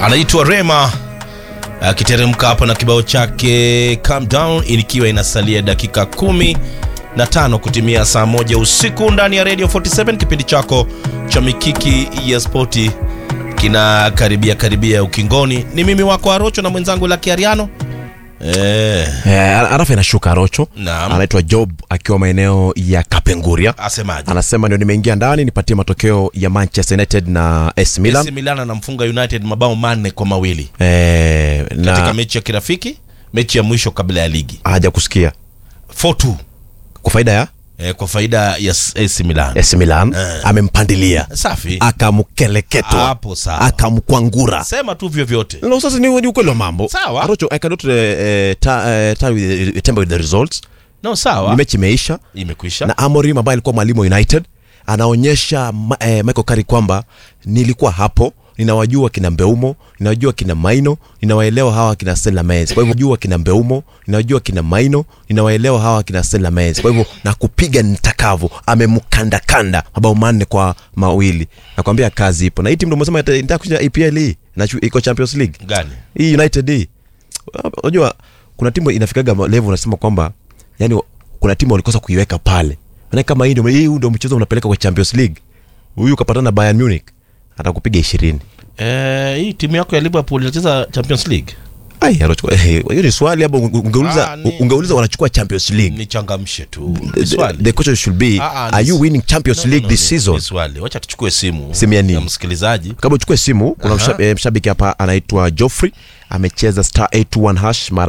anaitwa Rema akiteremka hapa na kibao chake Calm Down, ikiwa inasalia dakika kumi na tano kutimia saa moja usiku ndani ya Radio 47 kipindi chako cha mikiki ya spoti kina karibia karibia ukingoni. Ni mimi wako Arocho na mwenzangu Lucky Ariano. Eh, Eh, arafa inashuka Rocho. Naam. Anaitwa Job akiwa maeneo ya Kapenguria. asemaje? Anasema ndio nimeingia ndani nipatie matokeo ya Manchester United na AC Milan. AC Milan anamfunga United mabao manne kwa mawili Eh, katika na mechi ya kirafiki, mechi ya mwisho kabla ya ligi haja kusikia 4-2 kwa faida ya eh, kwa faida ya AC Milan. AC Milan Eh. amempandilia Safi. akamkeleketwa Hapo sawa. akamkwangura Sema tu vyovyote. No, sasa ni ni ukweli wa mambo. Sawa. Arocho, I cannot uh, ta, uh, tell with, temper with the results. No, sawa. Ni mechi imeisha Imekwisha. na Amorim ambaye alikuwa mwalimu wa United anaonyesha ma, eh, Michael Carrick kwamba nilikuwa hapo ninawajua kina Mbeumo, ninawajua kina Maino, ninawaelewa hawa kina Stella Menz. Kwa hivyo jua kina Mbeumo, ninawajua kina Maino, ninawaelewa hawa kina Stella Menz. Kwa hivyo na kupiga nitakavyo, amemkandakanda mabao manne kwa mawili. Nakwambia kazi ipo. Na hii timu ndio umesema ita- inataka kushinda EPL hii na chu- iko Champions League. Gani? Hii United hii. Unajua kuna timu inafikaga level unasema kwamba yani kuna timu walikosa kuiweka pale. Maana kama hii ndio hii ndio mchezo unapeleka kwa Champions League. Huyu kapatana na Bayern Munich atakupiga 20. Eh, hii timu yako ya Liverpool inacheza Champions League. Ai, anachukua eh, hiyo ni swali hapo ungeuliza Ah, ni- ungeuliza wanachukua Champions League. Nichangamshe tu. The, Ni swali. the question should be Ah, ah, are ni- you winning Champions No, no, League no, this ni- season? ni swali. Wacha tuchukue simu Simu ya nini? msikilizaji. Kama uchukue simu kuna Aha. mshabiki, eh, mshabiki hapa anaitwa Joffrey amecheza star 821 hash mara